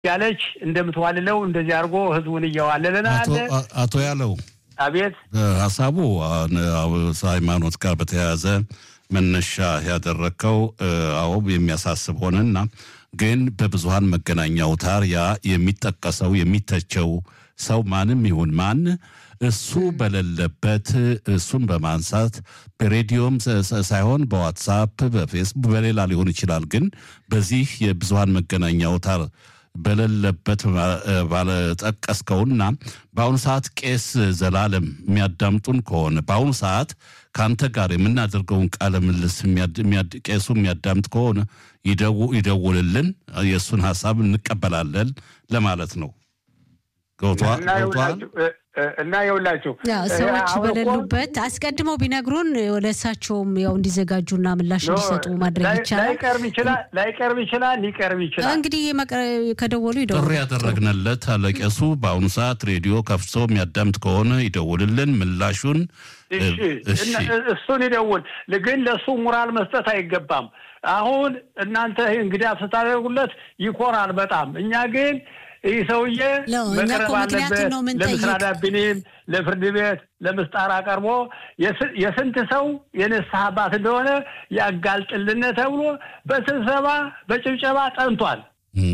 ያለች እንደምትዋልለው እንደዚህ አድርጎ ህዝቡን እየዋለለን አለ። አቶ ያለው አቤት ሀሳቡ ሃይማኖት ጋር በተያያዘ መነሻ ያደረግከው አዎ የሚያሳስብ ሆነና ግን በብዙሀን መገናኛ አውታር ያ የሚጠቀሰው የሚተቸው ሰው ማንም ይሁን ማን እሱ በሌለበት እሱን በማንሳት በሬዲዮም ሳይሆን በዋትሳፕ፣ በፌስቡክ፣ በሌላ ሊሆን ይችላል። ግን በዚህ የብዙሀን መገናኛ አውታር በሌለበት ባለጠቀስከውና በአሁኑ ሰዓት ቄስ ዘላለም የሚያዳምጡን ከሆነ በአሁኑ ሰዓት ከአንተ ጋር የምናደርገውን ቃለ ምልልስ ቄሱ የሚያዳምጥ ከሆነ ይደውልልን፣ የእሱን ሀሳብ እንቀበላለን ለማለት ነው። እና የውላችሁ ሰዎች በሌሉበት አስቀድመው ቢነግሩን ወደ እሳቸውም ያው እንዲዘጋጁና ምላሽ እንዲሰጡ ማድረግ ይቻላል። ላይቀርብ ይችላል፣ ላይቀርብ ይችላል፣ ሊቀርብ ይችላል። እንግዲህ ከደወሉ ይደውሉ። ጥሪ ያደረግንለት አለቄሱ በአሁኑ ሰዓት ሬዲዮ ከፍቶ የሚያዳምጥ ከሆነ ይደውልልን ምላሹን እሱን ይደውል። ግን ለእሱ ሙራል መስጠት አይገባም። አሁን እናንተ እንግዲህ ስታደርጉለት ይኮራል በጣም እኛ ግን ይህ ሰውዬ መቅረብ አለበት። ለምስራ ዳቢኔም ለፍርድ ቤት ለምስጣር አቀርቦ የስንት ሰው የንስሐ አባት እንደሆነ ያጋልጥልን ተብሎ በስብሰባ በጭብጨባ ጠንቷል።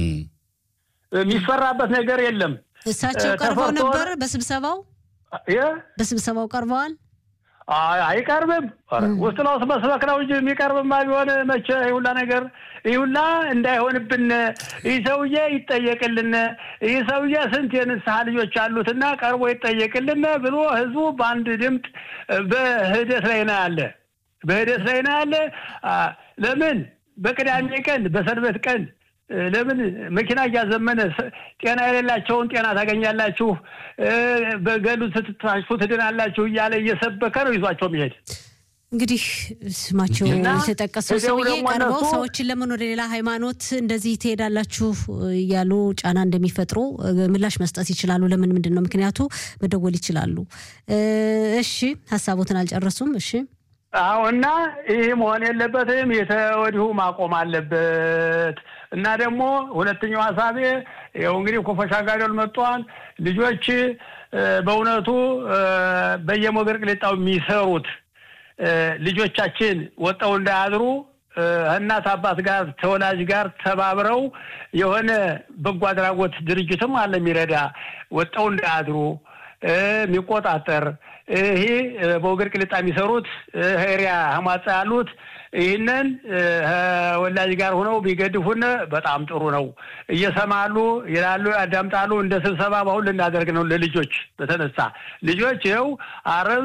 የሚፈራበት ነገር የለም። እሳቸው ቀርበው ነበር በስብሰባው በስብሰባው ቀርበዋል። አይቀርብም። ውስጥ ለውስጥ መስበክ ነው እንጂ የሚቀርብማ ቢሆን መቼ ይሁላ ነገር ይሁላ እንዳይሆንብን ይህ ሰውዬ ይጠየቅልን፣ ይህ ሰውዬ ስንት የንስሐ ልጆች አሉትና ቀርቦ ይጠየቅልን ብሎ ህዝቡ በአንድ ድምፅ በህደት ላይ ነው ያለ በህደት ላይ ነው ያለ። ለምን በቅዳሜ ቀን በሰንበት ቀን ለምን መኪና እያዘመነ ጤና የሌላቸውን ጤና ታገኛላችሁ፣ በገሉ ስትታሹ ትድናላችሁ እያለ እየሰበከ ነው ይዟቸው የሚሄድ። እንግዲህ ስማቸው የተጠቀሰው ሰውዬ ቀርበው ሰዎችን ለምን ወደ ሌላ ሃይማኖት እንደዚህ ትሄዳላችሁ እያሉ ጫና እንደሚፈጥሩ ምላሽ መስጠት ይችላሉ። ለምን ምንድን ነው ምክንያቱ? መደወል ይችላሉ። እሺ ሀሳቦትን አልጨረሱም። እሺ አዎ እና ይህ መሆን የለበትም። የተወዲሁ ማቆም አለበት። እና ደግሞ ሁለተኛው ሀሳቤ ያው እንግዲህ ኮፈሻ ጋደል መጥቷል። ልጆች በእውነቱ በየሞገር ቅሌጣው የሚሰሩት ልጆቻችን ወጣው እንዳያድሩ እናት አባት ጋር ተወላጅ ጋር ተባብረው የሆነ በጎ አድራጎት ድርጅትም አለ የሚረዳ ወጣው እንዳያድሩ የሚቆጣጠር ይሄ በወገር ቅልጣ የሚሰሩት ሄሪያ ህማጻ ያሉት ይህንን ወላጅ ጋር ሆነው ቢገድፉን በጣም ጥሩ ነው። እየሰማሉ ይላሉ፣ ያዳምጣሉ። እንደ ስብሰባ በአሁን ልናደርግ ነው። ለልጆች በተነሳ ልጆች ይኸው አረብ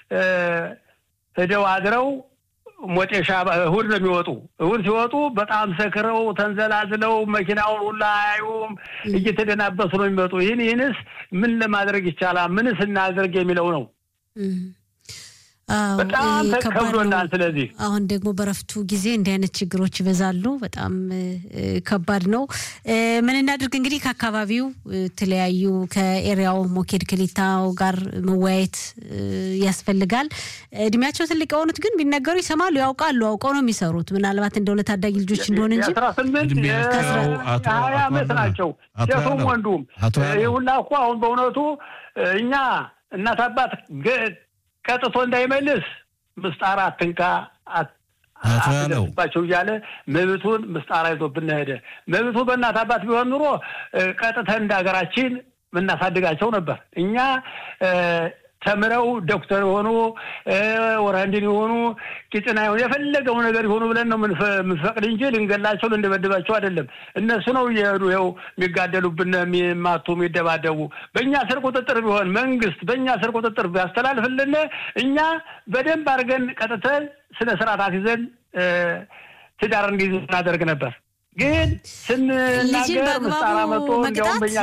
ሄደው አድረው ሞጤሻ እሑድ ነው የሚወጡ። እሑድ ሲወጡ በጣም ሰክረው ተንዘላዝለው መኪናውን ሁላ አያዩም፣ እየተደናበሱ ነው የሚመጡ። ይህን ይህንስ ምን ለማድረግ ይቻላል? ምንስ እናድርግ የሚለው ነው። በጣም ከብዶናል። ስለዚህ አሁን ደግሞ በረፍቱ ጊዜ እንዲህ አይነት ችግሮች ይበዛሉ። በጣም ከባድ ነው። ምን እናድርግ እንግዲህ ከአካባቢው የተለያዩ ከኤሪያው ሞኬድ ክሊታው ጋር መወያየት ያስፈልጋል። እድሜያቸው ትልቅ የሆኑት ግን ቢነገሩ ይሰማሉ፣ ያውቃሉ፣ አውቀው ነው የሚሰሩት። ምናልባት እንደው ለታዳጊ ልጆች እንደሆነ እንጂ አስራ ስምንት ሀያ ዓመት ናቸው ሴቱም ወንዱም። ይህ ሁላ እኮ አሁን በእውነቱ እኛ እናት አባት ቀጥቶ እንዳይመልስ ምስጣር አትንካ አትደርስባቸው እያለ መብቱን ምስጣር አይዞብን ሄደ። መብቱ በእናት አባት ቢሆን ኑሮ ቀጥተን እንደ ሀገራችን ምናሳድጋቸው ነበር። እኛ ተምረው ዶክተር የሆኑ ወራንድን የሆኑ ቂጥና የሆኑ የፈለገው ነገር የሆኑ ብለን ነው የምንፈቅድ እንጂ ልንገላቸው ልንደበድባቸው አይደለም። እነሱ ነው እየሄዱ ይኸው የሚጋደሉብን፣ የሚማቱ፣ የሚደባደቡ። በእኛ ስር ቁጥጥር ቢሆን መንግስት በእኛ ስር ቁጥጥር ቢያስተላልፍልን እኛ በደንብ አድርገን ቀጥተን ስነ ስርዓት አስይዘን ትዳር እንዲይዙ እናደርግ ነበር። ግን ስንናገር ምስጣራ መጥቶ እንዲያውም በእኛ ክፍል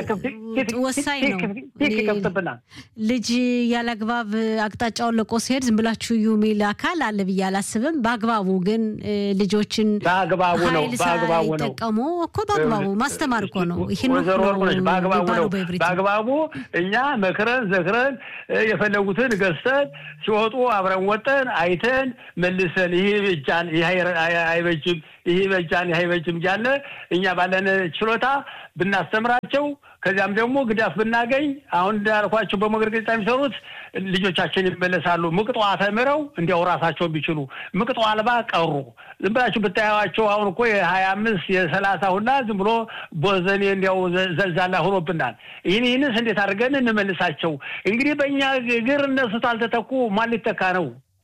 ወሳኝ ነው። ቲክ ይከፍትብናል። ልጅ ያለአግባብ አቅጣጫውን ለቆ ሲሄድ ዝም ብላችሁ እዩ የሚል አካል አለ ብዬ አላስብም። በአግባቡ ግን ልጆችን በአግባቡ ነው ኃይል በአግባቡ ነው ሳይጠቀሙ እኮ በአግባቡ ማስተማር እኮ ነው። ይህን ወይዘሮ ወርቅነሽ በአግባቡ ነው በኤብሪት በአግባቡ እኛ መክረን ዘክረን የፈለጉትን ገዝተን ሲወጡ አብረን ወጠን አይተን መልሰን ይህ እጃን ይህ አይበጅም ይህ በጃን ይህ አይበጅም እያለ እኛ ባለን ችሎታ ብናስተምራቸው ከዚያም ደግሞ ግዳፍ ብናገኝ አሁን እንዳልኳቸው በሞገድ ገጽታ የሚሰሩት ልጆቻችን ይመለሳሉ። ምቅጦ ተምረው እንዲያው ራሳቸውን ቢችሉ ምቅጦ አልባ ቀሩ። ዝም ብላችሁ ብታያቸው አሁን እኮ የሀያ አምስት የሰላሳ ሁላ ዝም ብሎ ቦዘኔ እንዲያው ዘልዛላ ሆኖብናል። ይህን ይህንስ እንዴት አድርገን እንመልሳቸው? እንግዲህ በእኛ እግር እነሱ ታልተተኩ ማን ሊተካ ነው?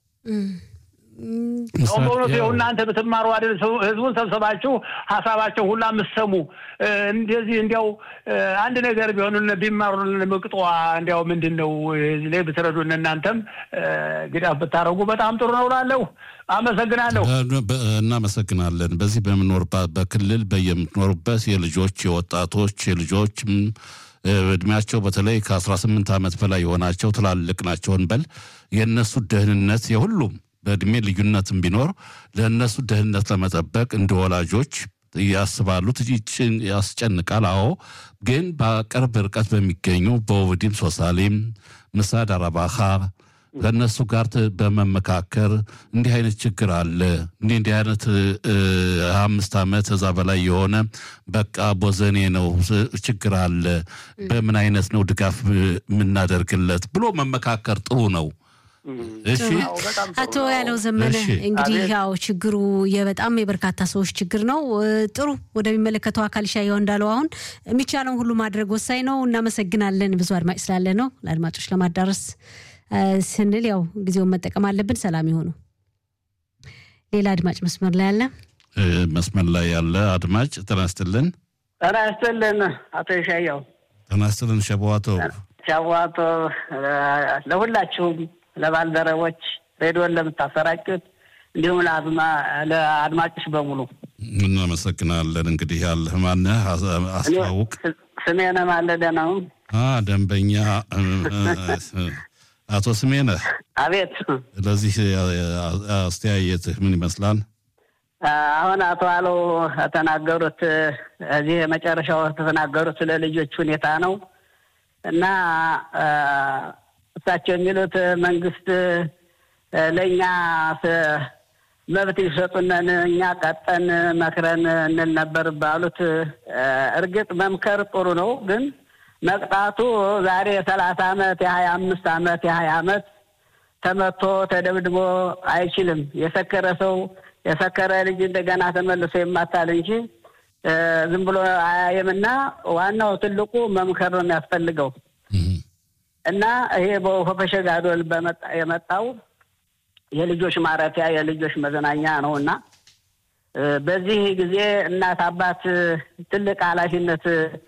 አሁን በእውነቱ ይኸው እናንተ ብትማሩ አይደል ህዝቡን ሰብሰባችሁ ሀሳባቸው ሁላ የምትሰሙ እንደዚህ እንዲያው አንድ ነገር ቢሆኑ ቢማሩልን ምቅጧ እንዲያው ምንድን ነው እዚህ ላይ ብትረዱን እናንተም ግዳፍ ብታደረጉ በጣም ጥሩ ነው እላለሁ። አመሰግናለሁ። እናመሰግናለን። በዚህ በምኖርባት በክልል በየምትኖሩበት የልጆች የወጣቶች የልጆች እድሜያቸው በተለይ ከ18 ዓመት በላይ የሆናቸው ትላልቅ ናቸው እንበል የእነሱ ደህንነት የሁሉም በእድሜ ልዩነትም ቢኖር ለእነሱ ደህንነት ለመጠበቅ እንደ ወላጆች ያስባሉ። ያስጨንቃል። አዎ፣ ግን በቅርብ ርቀት በሚገኙ በኦቪዲም ሶሳሌም፣ ምሳድ አረባኻ ከእነሱ ጋር በመመካከር እንዲህ አይነት ችግር አለ እንዲህ እንዲህ አይነት አምስት ዓመት እዛ በላይ የሆነ በቃ ቦዘኔ ነው ችግር አለ፣ በምን አይነት ነው ድጋፍ የምናደርግለት ብሎ መመካከር ጥሩ ነው። እሺ አቶ ያለው ዘመነ እንግዲህ ያው ችግሩ የበጣም የበርካታ ሰዎች ችግር ነው። ጥሩ ወደሚመለከተው አካል ሻየው እንዳለው አሁን የሚቻለውን ሁሉ ማድረግ ወሳኝ ነው። እናመሰግናለን። ብዙ አድማጭ ስላለ ነው ለአድማጮች ለማዳረስ ስንል ያው ጊዜውን መጠቀም አለብን። ሰላም ይሆኑ። ሌላ አድማጭ መስመር ላይ አለ። መስመር ላይ ያለ አድማጭ ጤና ይስጥልን። ጤና ይስጥልን አቶ ሻየው። ጤና ይስጥልን ሸቧቶ ሸቧቶ ለሁላችሁም ለባልደረቦች ሬዲዮን ለምታሰራጩት እንዲሁም ለአድማጮች በሙሉ እናመሰግናለን። እንግዲህ ያለህ ማነህ? አስታውቅ። ስሜነ ማለደ ነው። ደንበኛ አቶ ስሜነህ። አቤት። ለዚህ አስተያየትህ ምን ይመስላል? አሁን አቶ አለው የተናገሩት እዚህ የመጨረሻው የተናገሩት ስለ ልጆች ሁኔታ ነው እና እሳቸው የሚሉት መንግስት ለእኛ መብት ይሰጡነን እኛ ቀጠን መክረን እንል ነበር ባሉት፣ እርግጥ መምከር ጥሩ ነው፣ ግን መቅጣቱ ዛሬ የሰላሳ አመት የሀያ አምስት አመት የሀያ አመት ተመቶ ተደብድቦ አይችልም። የሰከረ ሰው የሰከረ ልጅ እንደገና ተመልሶ ይማታል እንጂ ዝም ብሎ አያየምና ዋናው ትልቁ መምከር ነው የሚያስፈልገው። እና ይሄ በሆፈሸ ጋዶል የመጣው የልጆች ማረፊያ የልጆች መዝናኛ ነው እና በዚህ ጊዜ እናት አባት ትልቅ ኃላፊነት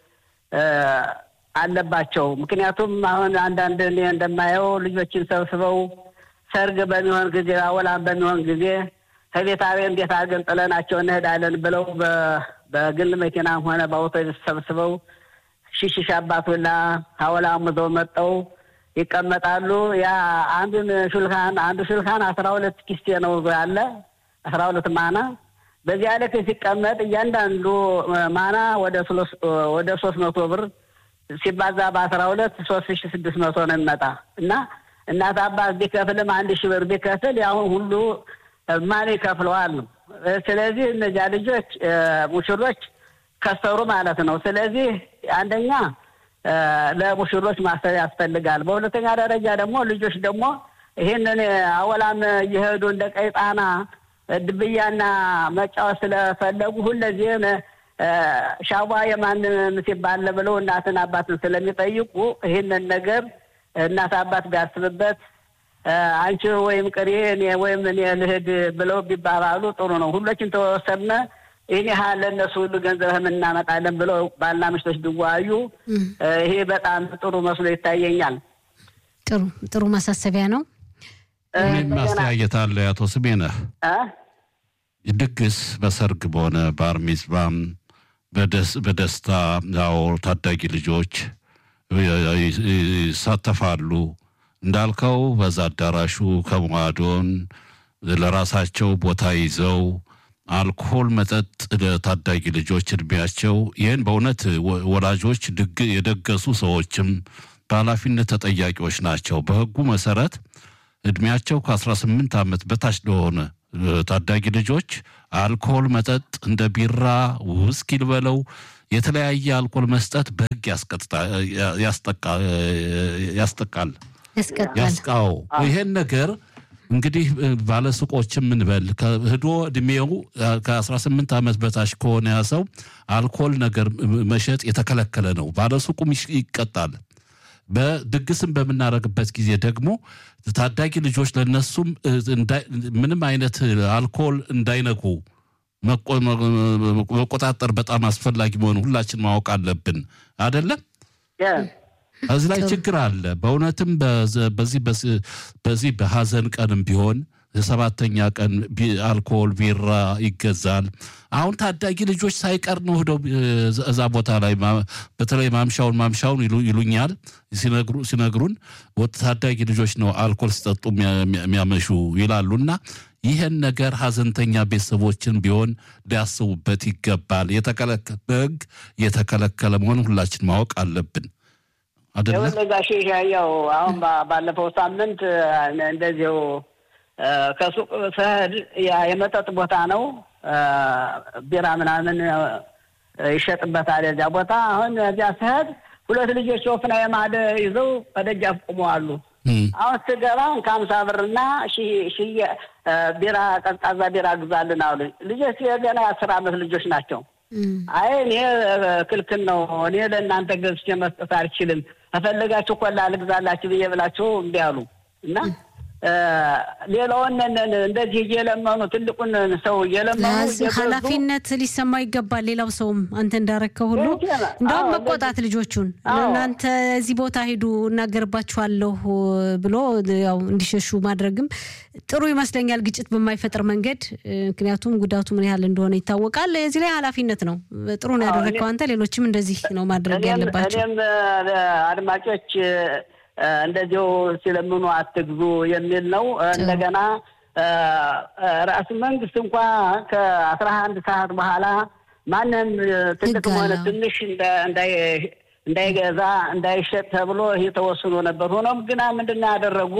አለባቸው። ምክንያቱም አሁን አንዳንድ እኔ እንደማየው ልጆችን ሰብስበው ሰርግ በሚሆን ጊዜ አወላም በሚሆን ጊዜ ከቤታዊ እንዴት አድርገን ጥለናቸው እንሄዳለን ብለው በግል መኪናም ሆነ በአውቶቡስ ሰብስበው ሽሽሽ አባቱላ ሀወላ ሙዘው መጠው ይቀመጣሉ። ያ አንዱን ሹልካን አንዱ ሹልካን አስራ ሁለት ኪስቴ ነው ያለ አስራ ሁለት ማና በዚያ ልክ ሲቀመጥ እያንዳንዱ ማና ወደ ሶስት መቶ ብር ሲባዛ በአስራ ሁለት ሶስት ሺ ስድስት መቶ ነው የሚመጣ እና እናት አባት ቢከፍልም አንድ ሺ ብር ቢከፍል ያሁን ሁሉ ማን ይከፍለዋል ነው። ስለዚህ እነዚያ ልጆች ሙሽሮች ከሰሩ ማለት ነው። ስለዚህ አንደኛ ለሙሽሮች ማሰብ ያስፈልጋል። በሁለተኛ ደረጃ ደግሞ ልጆች ደግሞ ይህንን አወላም እየሄዱ እንደ ቀይጣና ድብያና መጫወት ስለፈለጉ ሁለዚህም ሻዋ የማን ሲባል ብለው እናትን አባትን ስለሚጠይቁ ይህንን ነገር እናት አባት ቢያስብበት አንቺ ወይም ቅሪ እኔ ወይም እኔ ልሂድ ብለው ቢባባሉ ጥሩ ነው። ሁሎችን ተወሰነ ይህን ያህል ለእነሱ ሁሉ ገንዘብ እናመጣለን ብለው ባልና ምሽቶች ቢዋዩ ይሄ በጣም ጥሩ መስሎ ይታየኛል። ጥሩ ጥሩ ማሳሰቢያ ነው። እኔም ማስተያየት አለ አቶ ስሜነህ ድግስ በሰርግ በሆነ ባር ሚዝባም በደስታ ያው ታዳጊ ልጆች ይሳተፋሉ። እንዳልከው በዛ አዳራሹ ከመዋዶን ለራሳቸው ቦታ ይዘው አልኮል መጠጥ ለታዳጊ ልጆች እድሜያቸው ይህን በእውነት ወላጆች የደገሱ ሰዎችም በኃላፊነት ተጠያቂዎች ናቸው። በሕጉ መሰረት እድሜያቸው ከ18 ዓመት በታች ለሆነ ታዳጊ ልጆች አልኮል መጠጥ እንደ ቢራ፣ ውስኪ ልበለው የተለያየ አልኮል መስጠት በሕግ ያስጠቃል ያስቃው ይሄን ነገር እንግዲህ ባለሱቆችም ምንበል ህዶ እድሜው ከ18 ዓመት በታች ከሆነ ያ ሰው አልኮል ነገር መሸጥ የተከለከለ ነው። ባለሱቁም ይቀጣል። በድግስም በምናደርግበት ጊዜ ደግሞ ታዳጊ ልጆች ለነሱም ምንም አይነት አልኮል እንዳይነኩ መቆጣጠር በጣም አስፈላጊ መሆኑ ሁላችን ማወቅ አለብን። አደለም? እዚህ ላይ ችግር አለ። በእውነትም በዚህ በዚህ በሀዘን ቀንም ቢሆን የሰባተኛ ቀን አልኮል ቢራ ይገዛል። አሁን ታዳጊ ልጆች ሳይቀር ነው ሄደው እዛ ቦታ ላይ በተለይ ማምሻውን ማምሻውን ይሉኛል ሲነግሩን ታዳጊ ልጆች ነው አልኮል ሲጠጡ የሚያመሹ ይላሉና ይህን ነገር ሀዘንተኛ ቤተሰቦችን ቢሆን ሊያስቡበት ይገባል። የተከለከለ በሕግ የተከለከለ መሆኑን ሁላችን ማወቅ አለብን። ጋሽ ያው አሁን ባለፈው ሳምንት እንደዚሁ ከሱቅ ስሄድ የመጠጥ ቦታ ነው፣ ቢራ ምናምን ይሸጥበታል የዚያ ቦታ። አሁን እዚያ ስሄድ ሁለት ልጆች ወፍና የማደ ይዘው በደጃፍ ቆመዋሉ። አሁን ስገባ ከሀምሳ ብርና ቢራ ቀዝቃዛ ቢራ ግዛልን አሉ። ልጆች ገና የአስር አመት ልጆች ናቸው። አይ እኔ ክልክል ነው፣ እኔ ለእናንተ ገዝቼ መስጠት አልችልም፣ ከፈለጋችሁ ኮላ ልግዛላችሁ ብዬ ብላችሁ እምቢ አሉ እና ሌላውን እንደዚህ እየለመኑ ትልቁን ሰው እየለመኑ ኃላፊነት ሊሰማው ይገባል። ሌላው ሰውም አንተ እንዳረከው ሁሉ እንደውም መቆጣት ልጆቹን እናንተ እዚህ ቦታ ሂዱ እናገርባችኋለሁ ብሎ ያው እንዲሸሹ ማድረግም ጥሩ ይመስለኛል፣ ግጭት በማይፈጥር መንገድ። ምክንያቱም ጉዳቱ ምን ያህል እንደሆነ ይታወቃል። እዚህ ላይ ኃላፊነት ነው። ጥሩ ነው ያደረግከው አንተ። ሌሎችም እንደዚህ ነው ማድረግ ያለባቸው። እኔም አድማጮች እንደዚሁ ሲለምኑ አትግዙ የሚል ነው። እንደገና ራሱ መንግስት እንኳ ከአስራ አንድ ሰዓት በኋላ ማንም ትልቅ ሆነ ትንሽ እንዳይገዛ እንዳይሸጥ ተብሎ ይህ ተወስኖ ነበር። ሆኖም ግና ምንድን ነው ያደረጉ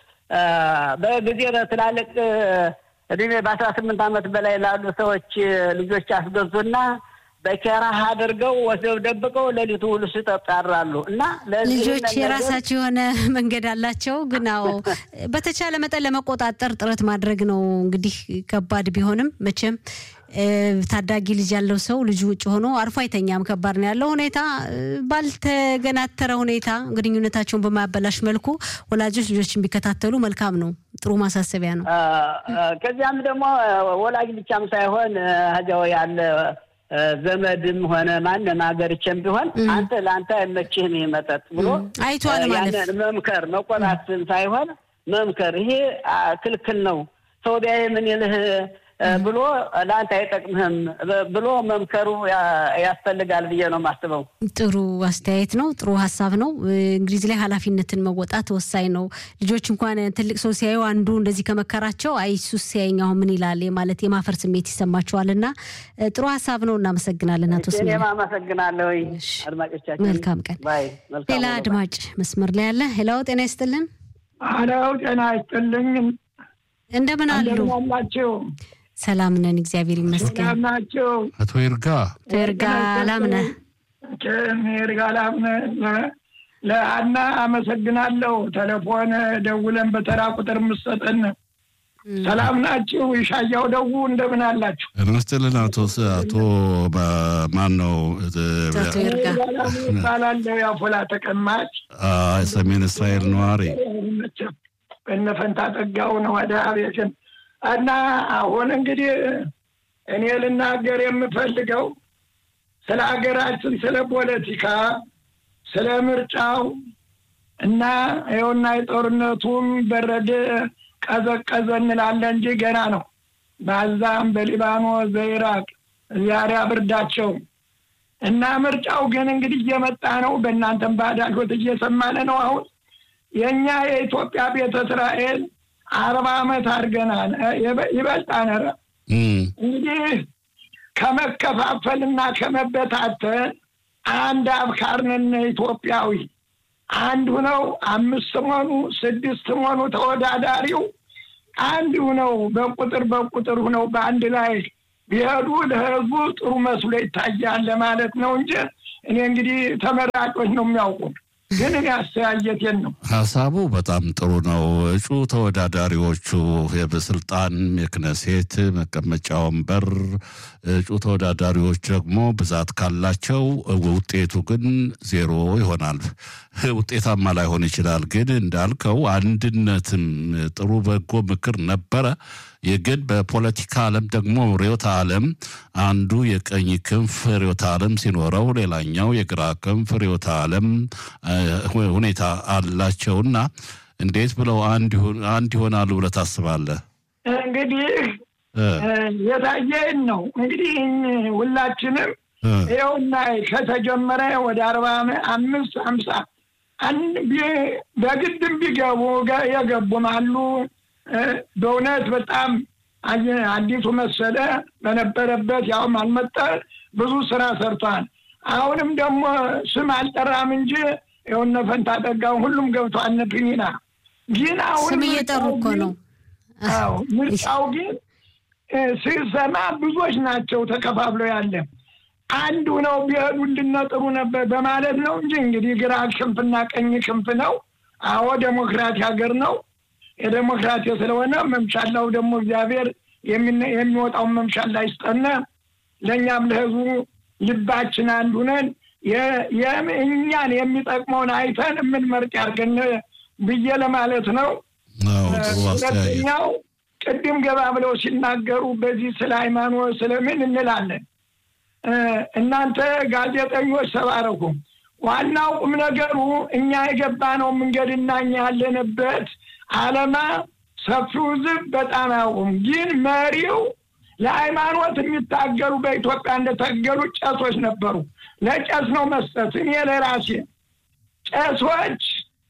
በጊዜ ትላልቅ እድሜ በአስራ ስምንት ዓመት በላይ ላሉ ሰዎች ልጆች አስገዙና በኬራህ አድርገው ወስደው ደብቀው ሌሊቱ ሁሉ ሲጠጡ ያድራሉ። እና ልጆች የራሳቸው የሆነ መንገድ አላቸው። ግን አዎ በተቻለ መጠን ለመቆጣጠር ጥረት ማድረግ ነው። እንግዲህ ከባድ ቢሆንም መቼም ታዳጊ ልጅ ያለው ሰው ልጁ ውጭ ሆኖ አርፎ አይተኛም። ከባድ ነው ያለው ሁኔታ። ባልተገናተረ ሁኔታ ግንኙነታቸውን በማያበላሽ መልኩ ወላጆች ልጆችን ቢከታተሉ መልካም ነው። ጥሩ ማሳሰቢያ ነው። ከዚያም ደግሞ ወላጅ ብቻም ሳይሆን እዚያው ያለ ዘመድም ሆነ ማንም ሀገርቼም ቢሆን አንተ ለአንተ አይመችህም ይህ መጠጥ ብሎ አይቷል ማለት ያንን መምከር መቆጣትን ሳይሆን መምከር፣ ይሄ ክልክል ነው ሰው ቢያይ ምን ይልህ ብሎ ለአንተ አይጠቅምህም ብሎ መምከሩ ያስፈልጋል ብዬ ነው የማስበው። ጥሩ አስተያየት ነው። ጥሩ ሀሳብ ነው። እንግዲህ ላይ ኃላፊነትን መወጣት ወሳኝ ነው። ልጆች እንኳን ትልቅ ሰው ሲያዩ አንዱ እንደዚህ ከመከራቸው አይ እሱስ ሲያየኝ አሁን ምን ይላል ማለት የማፈር ስሜት ይሰማቸዋል። እና ጥሩ ሀሳብ ነው። እናመሰግናለን አቶ ስሜ። እኔም አመሰግናለሁ አድማጮቻችን። መልካም ቀን። ሌላ አድማጭ መስመር ላይ ያለ ሄላው ጤና ይስጥልን። አለው ጤና ይስጥልኝ። እንደምን አሉ? አላችሁ? ሰላም ነን፣ እግዚአብሔር ይመስገን። ሰላም ናቸው። አቶ ይርጋ አቶ ይርጋ ላምነ ይርጋ ላምነ ለአና አመሰግናለሁ። ቴሌፎን ደውለን በተራ ቁጥር የምትሰጠን ሰላም ናችሁ? ይሻያው ደው እንደምን አላችሁ? እንስጥልን አቶ አቶ ማን ነው አቶ ይርጋ ይባላለሁ። ያፎላ ተቀማጭ ሰሜን እስራኤል ነዋሪ እነፈንታ ጠጋው ነው ወደ አቤትን እና አሁን እንግዲህ እኔ ልናገር የምፈልገው ስለ ሀገራችን፣ ስለ ፖለቲካ፣ ስለ ምርጫው እና ይኸውና የጦርነቱም በረደ ቀዘቀዘ እንላለን እንጂ ገና ነው። በአዛም፣ በሊባኖስ፣ በኢራቅ ዛሬ ብርዳቸው እና ምርጫው ግን እንግዲህ እየመጣ ነው። በእናንተም ባዳሾት እየሰማነ ነው። አሁን የእኛ የኢትዮጵያ ቤተ እስራኤል አርባ ዓመት አድርገናል። ይበልጣል። ኧረ እንግዲህ ከመከፋፈልና ከመበታተን አንድ አብካርነን ኢትዮጵያዊ አንድ ሁነው አምስት ሆኑ ስድስት ሆኑ ተወዳዳሪው አንድ ሁነው በቁጥር በቁጥር ሁነው በአንድ ላይ ቢሄዱ ለህዝቡ ጥሩ መስሎ ይታያል ለማለት ነው እንጂ እኔ እንግዲህ ተመራጮች ነው የሚያውቁት። ግን እኔ አስተያየቴን ነው። ሀሳቡ በጣም ጥሩ ነው። እጩ ተወዳዳሪዎቹ የበስልጣን የክነሴት መቀመጫ ወንበር እጩ ተወዳዳሪዎች ደግሞ ብዛት ካላቸው ውጤቱ ግን ዜሮ ይሆናል። ውጤታማ ላይሆን ይችላል። ግን እንዳልከው አንድነትም ጥሩ በጎ ምክር ነበረ። ግን በፖለቲካ ዓለም ደግሞ ርዕዮተ ዓለም አንዱ የቀኝ ክንፍ ርዕዮተ ዓለም ሲኖረው፣ ሌላኛው የግራ ክንፍ ርዕዮተ ዓለም ሁኔታ አላቸውና እንዴት ብለው አንድ ይሆናሉ ብለህ ታስባለህ? እንግዲህ የታየን ነው እንግዲህ ሁላችንም ይኸውና ከተጀመረ ወደ አርባ አምስት ሀምሳ በግድም ቢገቡ የገቡም አሉ። በእውነት በጣም አዲሱ መሰለ በነበረበት ያውም አልመጠ ብዙ ስራ ሰርቷል። አሁንም ደግሞ ስም አልጠራም እንጂ የሆነ ፈንታ ጠጋው ሁሉም ገብቷል። እነ ፒኒና ግን አሁን ስም እየጠሩ እኮ ነው። አዎ ምርጫው ግን ስሰማ ብዙዎች ናቸው ተከፋፍለው ያለ አንዱ ነው ቢሄዱልን ጥሩ ነበር በማለት ነው እንጂ እንግዲህ ግራ ክንፍና ቀኝ ክንፍ ነው። አዎ ዴሞክራሲ ሀገር ነው። የዴሞክራሲ ስለሆነ መምሻላው ደግሞ እግዚአብሔር የሚወጣውን መምሻላ ይስጠነ። ለእኛም ለህዝቡ ልባችን አንዱ ነን። እኛን የሚጠቅመውን አይተን የምንመርጥ ያድርገን ብዬ ለማለት ነው። ሁለተኛው ቅድም ገባ ብለው ሲናገሩ በዚህ ስለ ሃይማኖት ስለምን እንላለን። እናንተ ጋዜጠኞች ተባረኩ። ዋናው ቁም ነገሩ እኛ የገባነው መንገድና እኛ ያለንበት አለማ ሰፊው ህዝብ በጣም አያውቁም። ግን መሪው ለሃይማኖት የሚታገሉ በኢትዮጵያ እንደታገሉ ጨሶች ነበሩ። ለጨስ ነው መስጠት። እኔ ለራሴ ጨሶች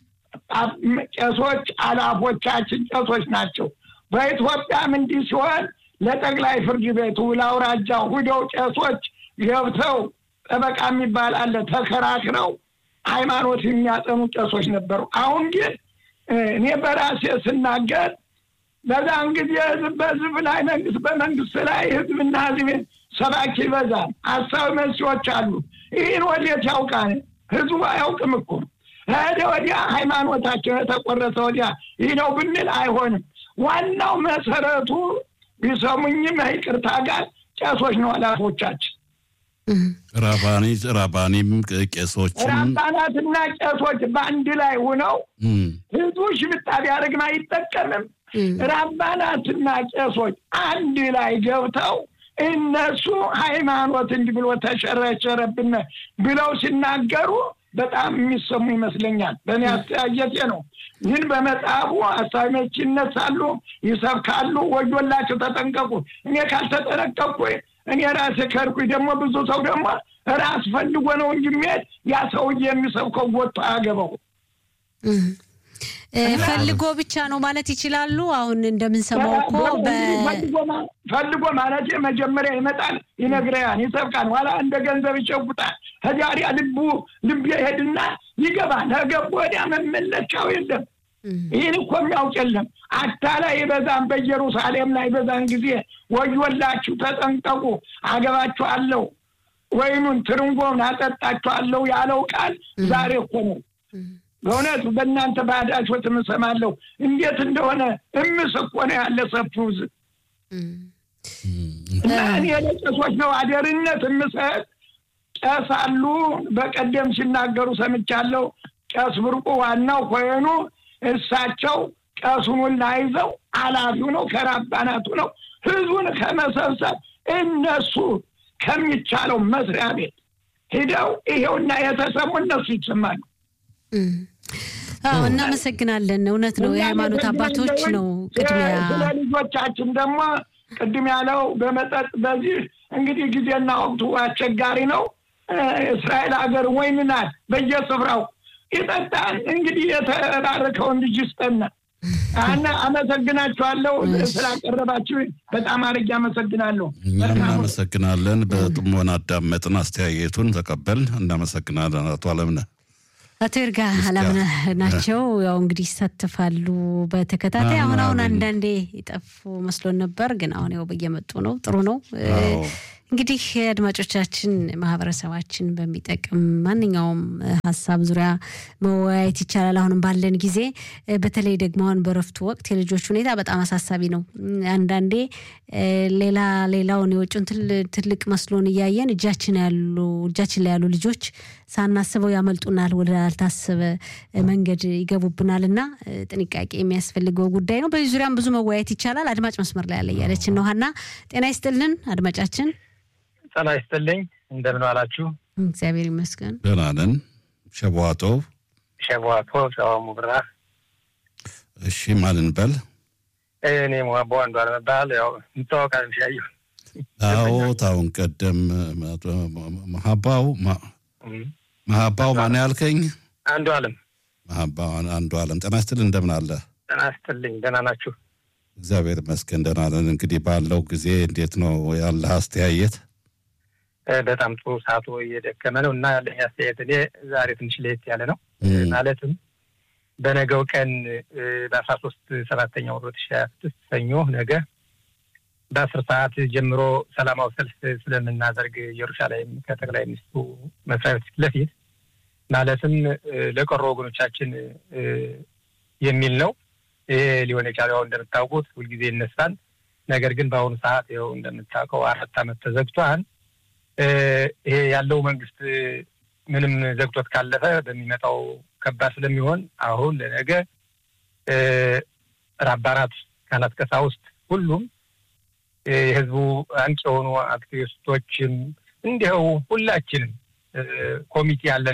ጨሶች አላፎቻችን ጨሶች ናቸው። በኢትዮጵያም እንዲህ ሲሆን ለጠቅላይ ፍርድ ቤቱ ለአውራጃው ሁደው ጨሶች ገብተው ጠበቃ የሚባል አለ ተከራክረው ሃይማኖት የሚያጠኑ ጨሶች ነበሩ። አሁን ግን እኔ በራሴ ስናገር በዛን ጊዜ ህዝብ በህዝብ ላይ መንግስት በመንግስት ላይ ህዝብና ህዝብ ሰባኪ ይበዛል። ሀሳብ መሲዎች አሉ። ይህን ወዴት ያውቃል? ህዝቡ አያውቅም እኮ ሄደ ወዲያ ሃይማኖታቸው የተቆረሰ ወዲያ ይህ ነው ብንል አይሆንም። ዋናው መሰረቱ ቢሰሙኝም ይቅርታ ጋር ጨሶች ነው ኃላፎቻችን ራባኒ ራባኒም ቄሶችም ራባናትና ቄሶች በአንድ ላይ ሆነው ህዝቡ ሽብጣ ቢያደርግም አይጠቀምም። ራባናትና ቄሶች አንድ ላይ ገብተው እነሱ ሃይማኖት እንዲህ ብሎ ተሸረሸረብን ብለው ሲናገሩ በጣም የሚሰሙ ይመስለኛል። በእኔ አስተያየቴ ነው። ግን በመጽሐፉ አሳቢዎች ይነሳሉ፣ ይሰብካሉ። ወዮላቸው፣ ተጠንቀቁ። እኔ ካልተጠነቀቅኩ እኔ ራሴ ከርኩኝ ደግሞ ብዙ ሰው ደግሞ ራስ ፈልጎ ነው እንጂ የሚሄድ ያ ሰውዬ የሚሰብከው ወጥቶ አያገባው ፈልጎ ብቻ ነው ማለት ይችላሉ። አሁን እንደምንሰማው እኮ ፈልጎ ማለት መጀመሪያ ይመጣል፣ ይነግረያል፣ ይሰብካል፣ ኋላ እንደ ገንዘብ ይሸጉጣል። ከዚያ ልቡ ልብ ይሄድና ይገባል። ከገቡ ወዲያ መመለሻው የለም። ይህን እኮ የሚያውቅ የለም። አታላይ በዛም በኢየሩሳሌም ላይ በዛን ጊዜ ወዮላችሁ፣ ተጠንቀቁ፣ አገባችኋለሁ፣ ወይኑን ትርንጎውን አጠጣችኋለሁ ያለው ቃል ዛሬ እኮ ነው። በእውነት በእናንተ ባዳሾት እምሰማለሁ እንዴት እንደሆነ እምስ እኮ ነው ያለ ሰፊው ሕዝብ እና እኔ ለቄሶች ነው አደርነት እምሰጥ። ቄስ አሉ በቀደም ሲናገሩ ሰምቻለሁ። ቄስ ብርቁ ዋናው ኮይኑ እሳቸው ቀሱን ሁላ ይዘው ኃላፊው ነው ከራባናቱ ነው ህዝቡን ከመሰብሰብ እነሱ ከሚቻለው መስሪያ ቤት ሂደው ይሄውና የተሰሙ እነሱ ይሰማሉ። አዎ እናመሰግናለን። እውነት ነው። የሃይማኖት አባቶች ነው ቅድሚያ። ስለ ልጆቻችን ደግሞ ቅድም ያለው በመጠጥ በዚህ እንግዲህ ጊዜና ወቅቱ አስቸጋሪ ነው። እስራኤል ሀገር ወይን ናት በየስፍራው ይጠጣን። እንግዲህ የተባረከውን ልጅ ይስጠና እና አመሰግናችኋለሁ ስላቀረባችሁ በጣም አድርጌ አመሰግናለሁ። እኛም እናመሰግናለን። በጥሞና አዳመጥን፣ አስተያየቱን ተቀበል። እናመሰግናለን አቶ አለምነህ። አቶ ይርጋ አላምነህ ናቸው። ያው እንግዲህ ይሳተፋሉ በተከታታይ አሁን አሁን አንዳንዴ ይጠፉ መስሎን ነበር፣ ግን አሁን ያው በየመጡ ነው። ጥሩ ነው። እንግዲህ አድማጮቻችን ማህበረሰባችን በሚጠቅም ማንኛውም ሀሳብ ዙሪያ መወያየት ይቻላል። አሁንም ባለን ጊዜ በተለይ ደግሞ አሁን በረፍቱ ወቅት የልጆች ሁኔታ በጣም አሳሳቢ ነው። አንዳንዴ ሌላ ሌላውን የውጭውን ትልቅ መስሎን እያየን እጃችን ያሉ እጃችን ላይ ያሉ ልጆች ሳናስበው ያመልጡናል፣ ወደ አልታሰበ መንገድ ይገቡብናል እና ጥንቃቄ የሚያስፈልገው ጉዳይ ነው። በዚህ ዙሪያም ብዙ መወያየት ይቻላል። አድማጭ መስመር ላይ ያለ እያለችን ነው። ሀና ጤና ይስጥልን አድማጫችን። ጤና ይስጥልኝ። እንደምን ዋላችሁ? እግዚአብሔር ይመስገን ደህና ነን። ሸቧጦ ሸቧቶ ሸዋሙ ብራ። እሺ ማንን በል እኔ ሟቦ አንዱ አለመባል ያው እንተዋወቃለን። ሻዩ አዎ ታውን ቀደም መሀባው መሀባው ማን ያልከኝ? አንዱ አለም መሀባው አንዱ አለም። ጤና ይስጥልን እንደምን አለ? ጤና ይስጥልኝ። ደህና ናችሁ? እግዚአብሔር ይመስገን ደህና ነን። እንግዲህ ባለው ጊዜ እንዴት ነው ያለህ አስተያየት? በጣም ጥሩ ሰዓቱ እየደከመ ነው እና ያለኝ አስተያየት እኔ ዛሬ ትንሽ ለየት ያለ ነው። ማለትም በነገው ቀን በአስራ ሶስት ሰባተኛ ወር ሁለት ሺህ ሀያ ስድስት ሰኞ ነገ በአስር ሰዓት ጀምሮ ሰላማዊ ሰልፍ ስለምናደርግ ኢየሩሳሌም ከጠቅላይ ሚኒስትሩ መስሪያ ቤት ፊት ለፊት ማለትም ለቀሩ ወገኖቻችን የሚል ነው። ይሄ ሊሆን የቻለው እንደምታውቁት ሁልጊዜ ይነሳል። ነገር ግን በአሁኑ ሰዓት ይኸው እንደምታውቀው አራት ዓመት ተዘግቷል። ይሄ ያለው መንግስት ምንም ዘግቶት ካለፈ በሚመጣው ከባድ ስለሚሆን አሁን ለነገ ራባራት፣ ካህናት፣ ቀሳውስት ሁሉም የህዝቡ አንቂ የሆኑ አክቲቪስቶችም እንዲኸው ሁላችንም ኮሚቴ ያለን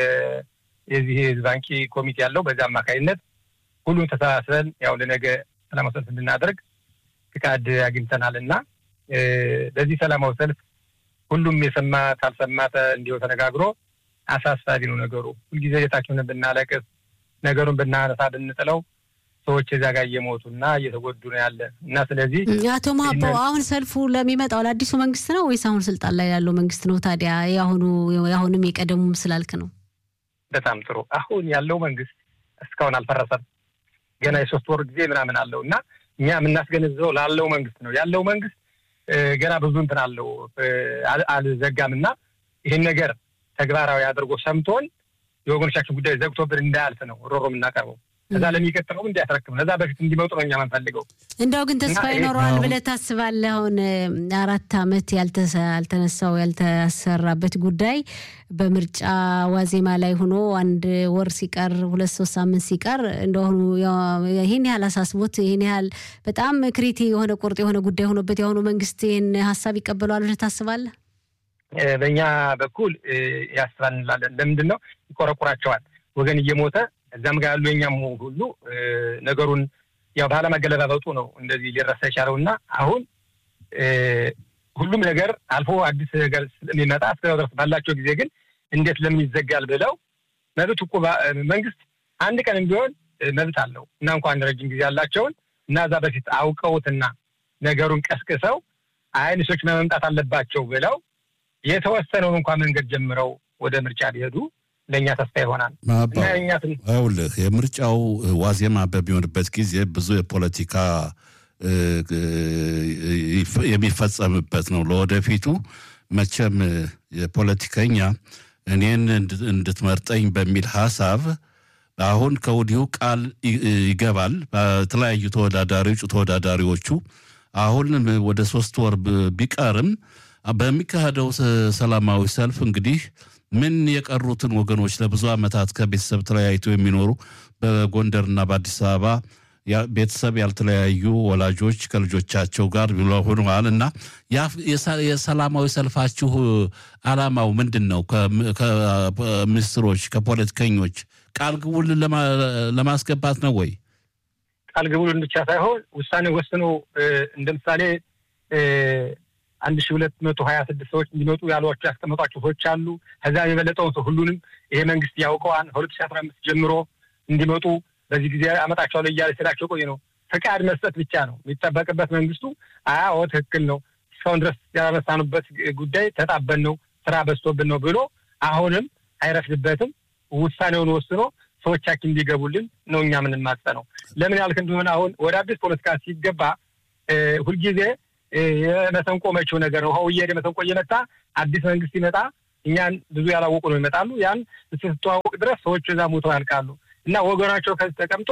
የዚህ ህዝብ አንቂ ኮሚቴ ያለው በዚህ አማካኝነት ሁሉም ተሰባስበን ያው ለነገ ሰላማዊ ሰልፍ እንድናደርግ ፍቃድ አግኝተናል እና በዚህ ሰላማዊ ሰልፍ ሁሉም የሰማ ካልሰማተ እንዲሁ ተነጋግሮ አሳሳቢ ነው ነገሩ። ሁልጊዜ ቤታችንን ብናለቅስ ነገሩን ብናነሳ ብንጥለው ሰዎች እዚያ ጋር እየሞቱ እና እየተጎዱ ነው ያለ እና ስለዚህ አቶ ማሀባው አሁን ሰልፉ ለሚመጣው ለአዲሱ መንግስት ነው ወይስ አሁን ስልጣን ላይ ያለው መንግስት ነው? ታዲያ የአሁኑ የአሁንም የቀደሙም ስላልክ ነው። በጣም ጥሩ። አሁን ያለው መንግስት እስካሁን አልፈረሰም። ገና የሶስት ወር ጊዜ ምናምን አለው እና እኛ የምናስገነዝበው ላለው መንግስት ነው። ያለው መንግስት ገና ብዙ እንትን አለው አልዘጋም እና ይህን ነገር ተግባራዊ አድርጎ ሰምቶን የወገኖቻችን ጉዳይ ዘግቶብን እንዳያልፍ ነው ሮሮ የምናቀርበው። ከዛ ለሚቀጥለው እንዲያስረክም ለዛ በፊት እንዲመጡ ነው እኛ የምንፈልገው። እንደው ግን ተስፋ ይኖረዋል ብለህ ታስባለህ? አሁን አራት አመት ያልተነሳው ያልተሰራበት ጉዳይ በምርጫ ዋዜማ ላይ ሆኖ አንድ ወር ሲቀር ሁለት ሶስት ሳምንት ሲቀር እንደሆኑ ይህን ያህል አሳስቦት ይህን ያህል በጣም ክሪቲ የሆነ ቁርጥ የሆነ ጉዳይ ሆኖበት የአሁኑ መንግስት ይህን ሀሳብ ይቀበለዋል ብለህ ታስባለህ? በእኛ በኩል ያስባል እንላለን። ለምንድን ነው ይቆረቁራቸዋል ወገን እየሞተ እዚያም ጋር ያሉ የኛም ሁሉ ነገሩን ያው ባለመገለባበጡ ነው እንደዚህ ሊረሳ የቻለው እና አሁን ሁሉም ነገር አልፎ አዲስ ነገር ስለሚመጣ እስከ ድረስ ባላቸው ጊዜ ግን እንዴት ለምን ይዘጋል ብለው መብት እኮ መንግስት አንድ ቀን ቢሆን መብት አለው እና እንኳን ረጅም ጊዜ ያላቸውን እና እዛ በፊት አውቀውትና ነገሩን ቀስቅሰው አይንሶች መምጣት አለባቸው ብለው የተወሰነውን እንኳን መንገድ ጀምረው ወደ ምርጫ ቢሄዱ ለእኛ ተስፋ ይሆናል። ይኸውልህ የምርጫው ዋዜማ በሚሆንበት ጊዜ ብዙ የፖለቲካ የሚፈጸምበት ነው። ለወደፊቱ መቼም የፖለቲከኛ እኔን እንድትመርጠኝ በሚል ሀሳብ አሁን ከወዲሁ ቃል ይገባል። በተለያዩ ተወዳዳሪዎች ተወዳዳሪዎቹ አሁን ወደ ሶስት ወር ቢቀርም በሚካሄደው ሰላማዊ ሰልፍ እንግዲህ ምን የቀሩትን ወገኖች ለብዙ ዓመታት ከቤተሰብ ተለያይቶ የሚኖሩ በጎንደርና በአዲስ አበባ ቤተሰብ ያልተለያዩ ወላጆች ከልጆቻቸው ጋር ሆነዋል እና የሰላማዊ ሰልፋችሁ ዓላማው ምንድን ነው? ከሚኒስትሮች ከፖለቲከኞች ቃል ግቡልን ለማስገባት ነው ወይ? ቃል ግቡልን ብቻ ሳይሆን ውሳኔ ወስኖ እንደ ምሳሌ አንድ ሺህ ሁለት መቶ ሀያ ስድስት ሰዎች እንዲመጡ ያሏቸው ያስቀመጧቸው ሰዎች አሉ። ከዚያም የበለጠውን ሰው ሁሉንም ይሄ መንግስት ያውቀዋል። ከሁለት ሺህ አስራ አምስት ጀምሮ እንዲመጡ በዚህ ጊዜ አመጣቸዋለሁ እያለ ሲላቸው ቆይ ነው ፈቃድ መስጠት ብቻ ነው የሚጠበቅበት። መንግስቱ አዎ ትክክል ነው እስካሁን ድረስ ያላነሳኑበት ጉዳይ ተጣበን ነው ስራ በዝቶብን ነው ብሎ አሁንም አይረፍድበትም። ውሳኔውን ወስኖ ሰዎቻችን እንዲገቡልን ነው እኛ የምንማጸነው። ለምን ያልክ እንደሆነ አሁን ወደ አዲስ ፖለቲካ ሲገባ ሁልጊዜ የመሰንቆ መቼው ነገር ነው። ውሃው እየሄደ መሰንቆ እየመታ አዲስ መንግስት ይመጣ እኛን ብዙ ያላወቁ ነው ይመጣሉ። ያን ስትተዋወቅ ድረስ ሰዎቹ እዛ ሞተው ያልቃሉ እና ወገናቸው ከዚህ ተቀምጦ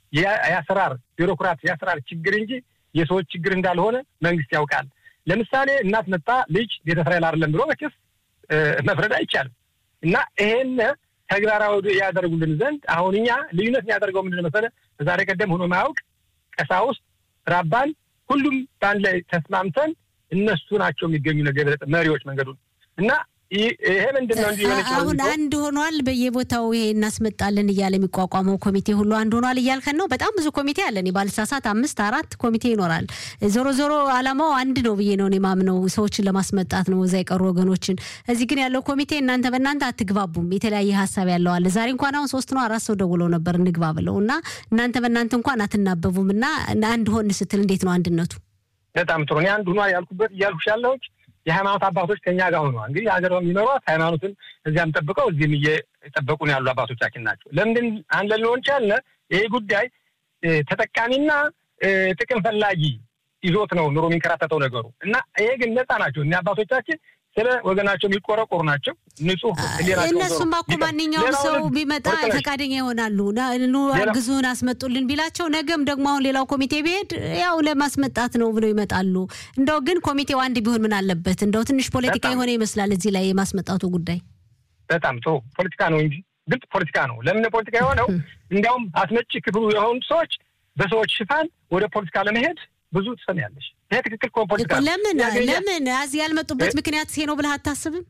የአሰራር ቢሮክራት የአሰራር ችግር እንጂ የሰዎች ችግር እንዳልሆነ መንግስት ያውቃል። ለምሳሌ እናት መጣ ልጅ ቤተ እስራኤል አይደለም ብሎ መቼስ መፍረድ አይቻልም እና ይሄን ተግባራዊ ያደርጉልን ዘንድ አሁን እኛ ልዩነት የሚያደርገው ምንድን መሰለህ? በዛሬ ቀደም ሆኖ ማያውቅ ቀሳውስት፣ ራባን ሁሉም በአንድ ላይ ተስማምተን እነሱ ናቸው የሚገኙ ነገር መሪዎች መንገዱን እና ይሄ ምንድን ነው እንጂ አሁን አንድ ሆኗል። በየቦታው ይሄ እናስመጣለን እያለ የሚቋቋመው ኮሚቴ ሁሉ አንድ ሆኗል እያልከን ነው። በጣም ብዙ ኮሚቴ አለን። ባልሳሳት አምስት አራት ኮሚቴ ይኖራል። ዞሮ ዞሮ አላማው አንድ ነው ብዬ ነው የማምነው፣ ሰዎችን ለማስመጣት ነው እዛ የቀሩ ወገኖችን። እዚህ ግን ያለው ኮሚቴ እናንተ በእናንተ አትግባቡም፣ የተለያየ ሀሳብ ያለው አለ። ዛሬ እንኳን አሁን ሶስት ነው አራት ሰው ደውለው ነበር እንግባ ብለው እና እናንተ በእናንተ እንኳን አትናበቡም እና አንድ ሆን ስትል እንዴት ነው አንድነቱ? በጣም ጥሩ። እኔ አንድ ሆኗል ያልኩበት እያልኩሽ ያለሁት የሃይማኖት አባቶች ከኛ ጋር ሆነዋል። እንግዲህ ሀገር የሚኖሯት ሃይማኖትን እዚያም ጠብቀው እዚህም እየጠበቁ ነው ያሉ አባቶቻችን ናቸው። ለምንድን አንድ ልንሆን ቻልነ? ይህ ጉዳይ ተጠቃሚና ጥቅም ፈላጊ ይዞት ነው ኑሮ የሚንከራተተው ነገሩ እና ይሄ ግን ነፃ ናቸው እኒ አባቶቻችን ስለ ወገናቸው የሚቆረቆሩ ናቸው። ንጹህ እነሱማ እኮ ማንኛውም ሰው ቢመጣ ፈቃደኛ ይሆናሉ። ኑ አግዙን አስመጡልን ቢላቸው ነገም ደግሞ አሁን ሌላው ኮሚቴ ቢሄድ ያው ለማስመጣት ነው ብለው ይመጣሉ። እንደው ግን ኮሚቴው አንድ ቢሆን ምን አለበት? እንደው ትንሽ ፖለቲካ የሆነ ይመስላል እዚህ ላይ የማስመጣቱ ጉዳይ። በጣም ጥሩ ፖለቲካ ነው እንጂ ግልጽ ፖለቲካ ነው። ለምን ፖለቲካ የሆነው እንዲያውም አስመጪ ክፍሉ የሆኑ ሰዎች በሰዎች ሽፋን ወደ ፖለቲካ ለመሄድ ብዙ ትሰሚያለሽ። ይሄ ትክክል እኮ ፖለቲካ ለምን ለምን እዚህ ያልመጡበት ምክንያት ይሄ ነው ብለህ አታስብም?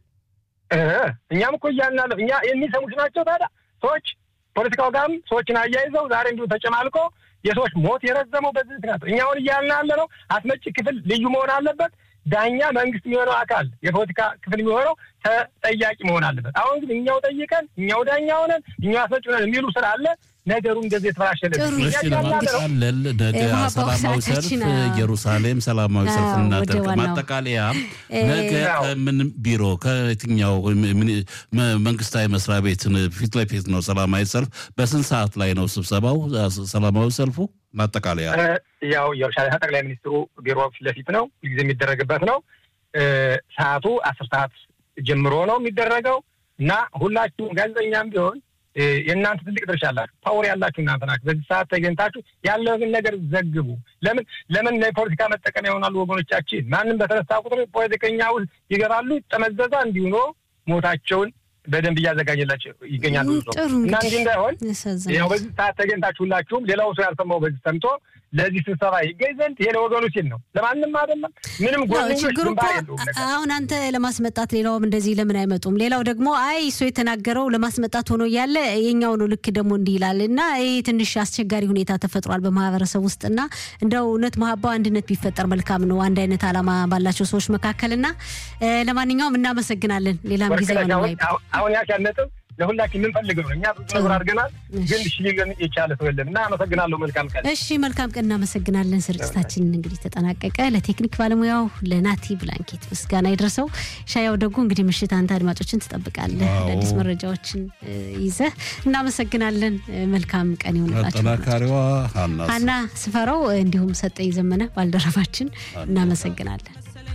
እኛም እኮ እያልናለሁ እኛ የሚሰሙት ናቸው። ታዲያ ሰዎች ፖለቲካው ጋርም ሰዎችን አያይዘው ዛሬ እንዲሁ ተጨማልቆ የሰዎች ሞት የረዘመው በዚህ ምክንያት እኛ አሁን እያልን ያለ ነው። አስመጪ ክፍል ልዩ መሆን አለበት። ዳኛ መንግስት የሚሆነው አካል የፖለቲካ ክፍል የሚሆነው ተጠያቂ መሆን አለበት። አሁን ግን እኛው ጠይቀን እኛው ዳኛ ሆነን እኛው አስመጪ ሆነን የሚሉ ስላለ ነገሩ እንደዚህ የተበላሸለ ለማጠቃለል ነገ ሰላማዊ ሰልፍ ኢየሩሳሌም ሰላማዊ ሰልፍ እናደርግ። ማጠቃለያ ነገ ከምን ቢሮ ከየትኛው መንግስታዊ መስሪያ ቤት ፊት ለፊት ነው ሰላማዊ ሰልፍ? በስንት ሰዓት ላይ ነው ስብሰባው ሰላማዊ ሰልፉ? ማጠቃለያ ያው ኢየሩሳሌም ጠቅላይ ሚኒስትሩ ቢሮ ፊት ለፊት ነው ጊዜ የሚደረግበት ነው። ሰዓቱ አስር ሰዓት ጀምሮ ነው የሚደረገው እና ሁላችሁም ጋዜጠኛም ቢሆን የእናንተ ትልቅ ድርሻ አላችሁ። ፓወር ያላችሁ እናንተ ናችሁ። በዚህ ሰዓት ተገኝታችሁ ያለውን ነገር ዘግቡ። ለምን ለምን ለፖለቲካ መጠቀሚያ ይሆናሉ ወገኖቻችን። ማንም በተነሳ ቁጥር ፖለቲከኛ ውስጥ ይገባሉ፣ ጠመዘዛ እንዲሁ ሞታቸውን በደንብ እያዘጋጀላቸው ይገኛሉ። እና እንዲህ እንዳይሆን ያው በዚህ ሰዓት ተገኝታችሁ ሁላችሁም ሌላው ሰው ያልሰማው በዚህ ሰምቶ ለዚህ ስብሰባ ይገኝ ዘንድ ይሄ ለወገኑ ሲል ነው፣ ለማንም አይደለም። ምንም ችግሩ እኮ አሁን አንተ ለማስመጣት ሌላውም እንደዚህ ለምን አይመጡም? ሌላው ደግሞ አይ እሱ የተናገረው ለማስመጣት ሆኖ እያለ የኛው ነው ልክ ደግሞ እንዲህ ይላል እና ይህ ትንሽ አስቸጋሪ ሁኔታ ተፈጥሯል በማህበረሰብ ውስጥ እና እንደው እውነት መሀባው አንድነት ቢፈጠር መልካም ነው አንድ አይነት ዓላማ ባላቸው ሰዎች መካከል እና ለማንኛውም እናመሰግናለን። ሌላም ጊዜ ሆነ አሁን ያልሻት ነጥብ ለሁላችን የምንፈልገው ነው። እኛ ብዙ ነገር አድርገናል፣ ግን እሺ ሊለን የቻለ ሰው የለም እና አመሰግናለሁ። መልካም ቀን። እሺ መልካም ቀን። እናመሰግናለን። ስርጭታችን እንግዲህ ተጠናቀቀ። ለቴክኒክ ባለሙያው ለናቲ ብላንኬት ምስጋና ይድረሰው። ሻያው ደግሞ እንግዲህ ምሽት አንተ አድማጮችን ትጠብቃለህ አዳዲስ መረጃዎችን ይዘህ። እናመሰግናለን። መልካም ቀን ይሆንላችሁ። አጠናካሪዋ ሀና ስፈረው እንዲሁም ሰጠኝ ዘመነ ባልደረባችን እናመሰግናለን።